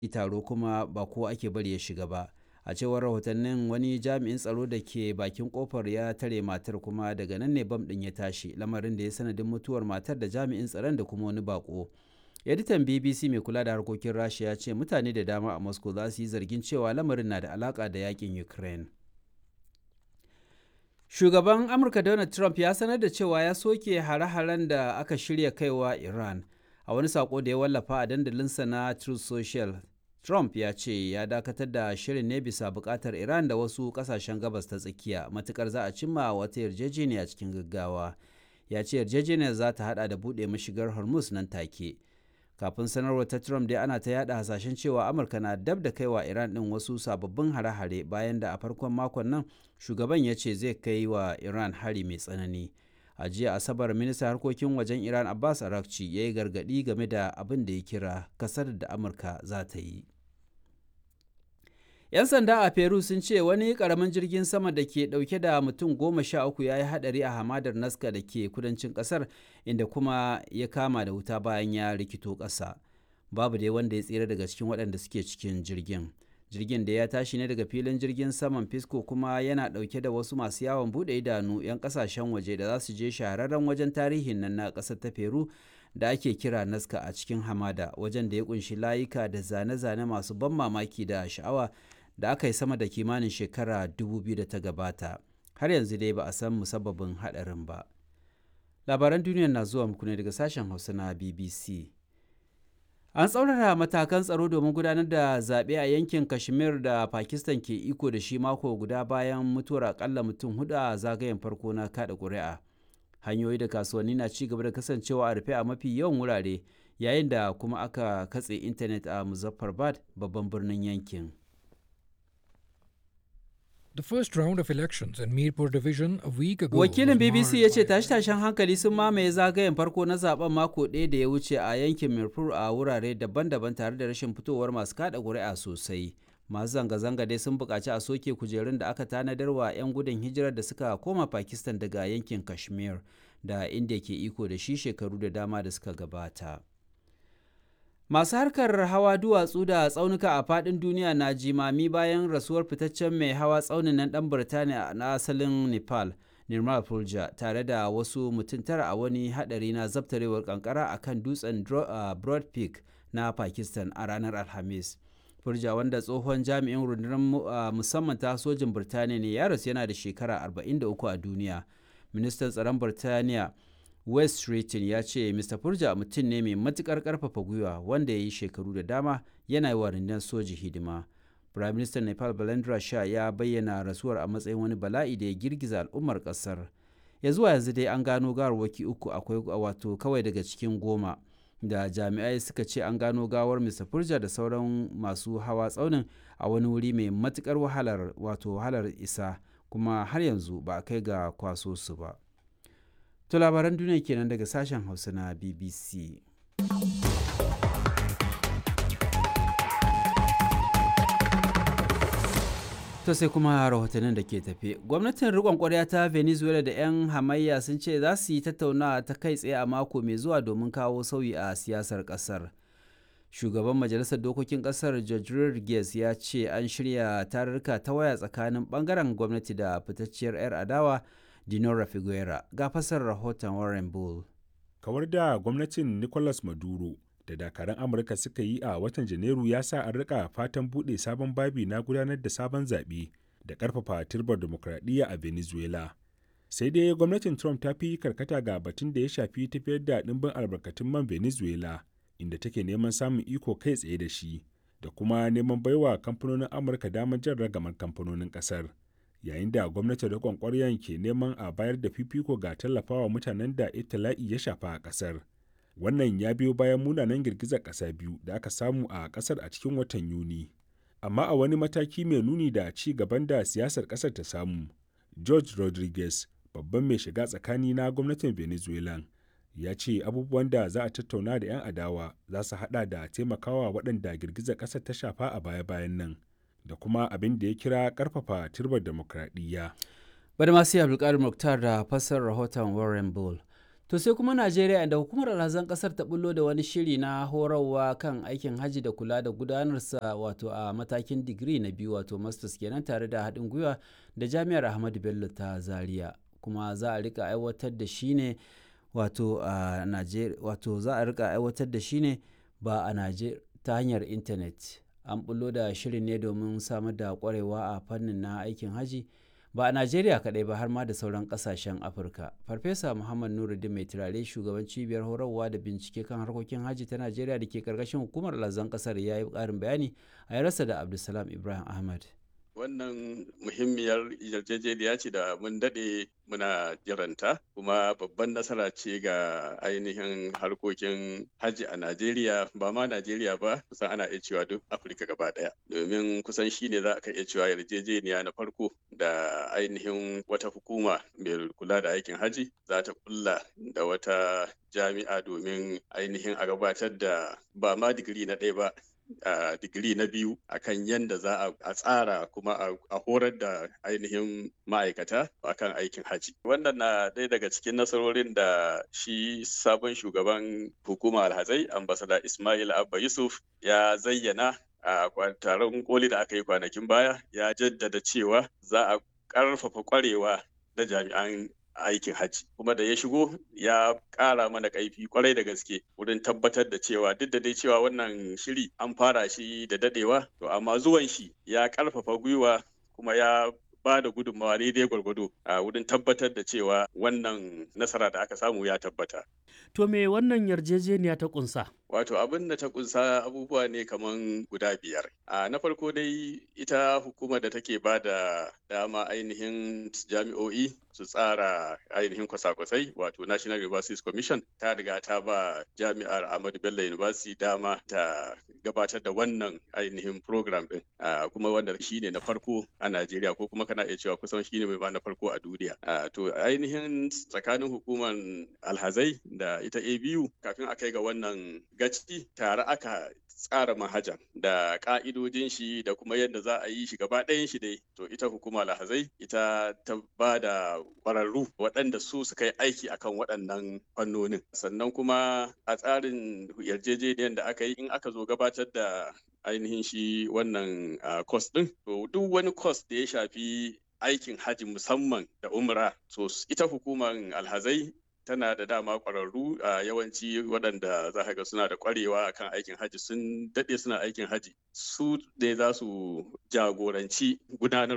taro kuma ba ko ake bari ya shiga ba a cewar rahotannin wani jami'in tsaro da ke bakin kofar ya tare matar kuma daga nan ne bam ɗin ya tashi lamarin da ya sanadin mutuwar matar da jami'in tsaron da kuma wani bako editan bbc mai kula da harkokin rasha ya ce mutane da dama a moscow za su yi zargin cewa lamarin na da alaka da yakin ukraine shugaban amurka donald trump ya sanar da cewa ya soke hare-haren da aka shirya kaiwa iran a wani sako da ya wallafa a dandalinsa na truth social trump ya ce ya dakatar da shirin ne bisa bukatar iran da wasu kasashen gabas ta tsakiya matukar za a cimma wata yarjejeniya cikin gaggawa ya ce yarjejeniyar za ta hada da buɗe mashigar hormuz nan take kafin sanarwar ta trump dai ana ta yada hasashen cewa amurka na dab da kaiwa iran din wasu sababbin hare-hare bayan da a farkon makon nan shugaban ya ce zai kai wa iran hari mai tsanani a jiya asabar ministan harkokin wajen iran abbas arakci ya yi gargadi game da abin da ya kira kasar da amurka za ta yi 'yan sanda a peru sun ce wani karamin jirgin sama da ke dauke da mutum goma sha uku ya yi hadari a hamadar naska da ke kudancin kasar inda kuma ya kama da wuta bayan ya rikito ƙasa babu dai wanda ya tsira daga cikin waɗanda suke cikin jirgin jirgin da ya tashi ne daga filin jirgin saman fisco kuma yana dauke da wasu masu yawon bude idanu 'yan kasashen waje da za su je shahararren wajen tarihin nan na ƙasar ta peru da ake kira naska a cikin hamada wajen da ya kunshi layuka da zane-zane masu ban mamaki da sha'awa da aka yi sama da kimanin shekara 2000 da ta gabata har yanzu dai ba a san musabbabin haɗarin ba labaran duniya na zuwa muku ne daga sashen hausa na bbc an tsaurara matakan tsaro domin gudanar da zaɓe a yankin kashmir da pakistan ke iko da shi mako guda bayan mutuwar akalla mutum hudu a zagayen farko na kada ƙuri'a hanyoyi da kasuwanni na ci gaba da kasancewa a rufe a mafi yawan wurare yayin da kuma aka katse intanet a muzaffarbad babban birnin yankin The first round of elections in Mirpur division a week ago. Wakilin BBC ya ce tashe-tashen hankali sun mamaye zagayen farko na zaben mako ɗaya da ya wuce a yankin Mirpur a wurare daban-daban tare da rashin fitowar masu kada ƙuri'a sosai. Masu zanga-zanga dai sun buƙaci a soke kujerun da aka tanadar wa 'yan gudun hijirar da suka koma Pakistan daga yankin Kashmir da inda ke iko da shi shekaru da dama da suka gabata. Masu harkar hawa duwatsu da tsaunuka a faɗin duniya na jimami bayan rasuwar fitaccen mai hawa tsaunin nan ɗan Birtaniya na asalin Nepal, Nirmal Purja, tare da wasu mutum tara a wani haɗari na zabtarewar kankara a kan dutsen Broad Peak na Pakistan a ranar Alhamis. Purja wanda tsohon jami'in rundunar musamman ta sojin Birtaniya ne ya rasu yana da shekara 43 a duniya. Ministan tsaron Birtaniya West Streeton ya ce Mr. Purja mutum ne mai matukar karfafa gwiwa wanda ya yi shekaru da dama yana yi wa rundunar soji hidima. Prime Minister Nepal Balendra Shah ya bayyana rasuwar a matsayin wani bala'i da ya girgiza al'ummar kasar. Ya zuwa yanzu dai an gano gawarwaki uku akwai wato kawai daga cikin goma da jami'ai suka ce an gano gawar Mr. Purja da sauran masu hawa tsaunin a wani wuri mai matukar wahalar wato wahalar isa kuma har yanzu ba a kai ga kwaso su ba. To labaran duniya kenan daga sashen Hausa na BBC. To sai kuma rahotannin da ke tafe. Gwamnatin riƙon ƙwarya ta Venezuela da 'yan hamayya sun ce za su yi tattaunawa ta kai tsaye a mako mai zuwa domin kawo sauyi a siyasar ƙasar. Shugaban Majalisar Dokokin ƙasar George Rodriguez ya ce an shirya tarurruka ta waya tsakanin ɓangaren gwamnati da fitacciyar 'yar adawa Dinora Figuera ga fasar rahoton Warren Bull. Kawar da gwamnatin Nicolas Maduro da dakarun Amurka suka yi a watan Janairu ya sa an rika fatan buɗe sabon babi na gudanar da sabon zaɓe da ƙarfafa turbar demokradiyya a Venezuela. Sai dai gwamnatin Trump ta fi karkata ga batun da ya shafi tafiyar da ɗimbin albarkatun man Venezuela inda take neman samun iko kai tsaye da shi da kuma neman baiwa kamfanonin Amurka damar jan ragamar kamfanonin ƙasar. yayin da gwamnati da kwankwaryan ke neman a bayar da fifiko ga tallafawa mutanen da itila'i ya shafa a kasar wannan ya biyo bayan munanan girgizar ƙasa biyu da aka samu a ƙasar a cikin watan yuni amma a wani mataki mai nuni da ci gaban da siyasar ƙasar ta samu george rodriguez babban mai shiga tsakani na gwamnatin venezuela ya ce abubuwan da za a tattauna da 'yan adawa za su hada da taimakawa waɗanda girgizar ƙasar ta shafa a baya-bayan nan da kuma abin da ya kira karfafa turbar demokradiyya. Bada masu yi Abdulkadir Muktar da fasar rahoton Warren Bull. To sai kuma Najeriya inda hukumar alhazan kasar ta bullo da wani shiri na horarwa kan aikin hajji da kula da gudanarsa wato a matakin digiri na biyu wato masters kenan tare da haɗin gwiwa da jami'ar Ahmadu Bello ta Zaria kuma za a rika aiwatar da shi ne wato a Najeriya wato za a rika aiwatar da shi ne ba a Najeriya ta hanyar intanet an bullo da shirin ne domin samar da kwarewa a fannin na aikin hajji ba a najeriya kaɗai ba har ma da sauran ƙasashen afirka farfesa muhammad nuruddin mai turare shugaban cibiyar horarwa da bincike kan harkokin hajji ta najeriya da ke karkashin hukumar lazan ƙasar ya yi ƙarin bayani a yarasa da abdulsalam ibrahim ahmad wannan muhimmiyar yarjejeniya ce da mun daɗe muna jiranta kuma babban nasara ce ga ainihin harkokin hajji a najeriya ba ma najeriya ba kusan ana iya cewa duk afirka gaba ɗaya domin kusan shi ne za ka iya cewa yarjejeniya na farko da ainihin wata hukuma mai kula da aikin hajji za ta kulla da wata jami'a domin ainihin a gabatar da ba ma digiri na ɗaya ba Uh, digiri na biyu akan yadda za a tsara kuma a horar da ainihin ma'aikata akan aikin haji wannan na ɗaya daga cikin nasarorin da shi sabon shugaban hukumar alhazai ambasada ismail abba yusuf ya zayyana a uh, taron koli da aka yi kwanakin baya ya jaddada cewa za a ƙarfafa ƙwarewa da jami'an aikin hajji kuma da ya shigo ya ƙara mana ƙaifi kwarai da gaske wurin tabbatar da cewa duk da dai cewa wannan shiri an fara shi da dadewa to amma zuwan shi ya ƙarfafa gwiwa kuma ya ba da gudunmawa daidai gwargwado a wurin tabbatar da cewa wannan nasara da aka samu ya tabbata. To me wannan yarjejeniya ta kunsa? Wato abin da ta kunsa abubuwa ne kaman guda biyar. A na farko dai ita hukumar da take ba da dama ainihin jami'o'i su tsara ainihin kwasa-kwasai wato National Universities Commission ta riga ta ba jami'ar Ahmadu Bello University dama ta gabatar da wannan ainihin program din kuma wanda shi ne na farko a Najeriya ko kuma kana iya cewa kusan shi ne mai na farko a duniya. To ainihin tsakanin hukumar alhazai da ita ABU kafin a kai ga wannan gaci tare aka tsara manhajan da ka'idojin shi da kuma yadda za a yi shi gaba ɗayan shi dai to ita hukuma lahazai ita ta ba da ƙwararru waɗanda su suka yi aiki akan waɗannan fannonin sannan kuma a tsarin yarjejeniyar da aka yi in aka zo gabatar da ainihin shi wannan cost ɗin to duk wani cost da ya shafi aikin haji musamman da umra so ita hukumar alhazai tana da dama ƙwararru a yawanci waɗanda za ga suna da ƙwarewa akan aikin haji sun daɗe suna aikin haji su ne za su jagoranci gudanar